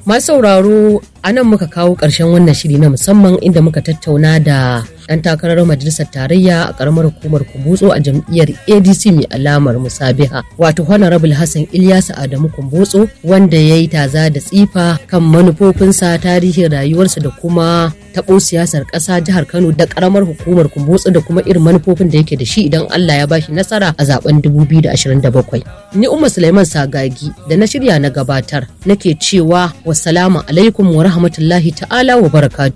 Masu sauraro a nan muka kawo ƙarshen wannan shiri na musamman inda muka tattauna da ɗan takarar majalisar tarayya a ƙaramar hukumar Kumbotso a jam'iyyar ADC mai alamar musabiha wato Honorable Hassan Ilyasu Adamu Kumbotso wanda ya yi taza da tsifa kan manufofinsa tarihin rayuwarsa da kuma taɓo siyasar ƙasa jihar Kano da ƙaramar hukumar Kumbotso da kuma irin manufofin da yake da shi idan Allah ya bashi nasara a zaben 2027. Ni Umma Sulaiman Sagagi da na shirya na gabatar nake cewa wassalamu alaikum wa rahmatullahi ta'ala wa barakatu.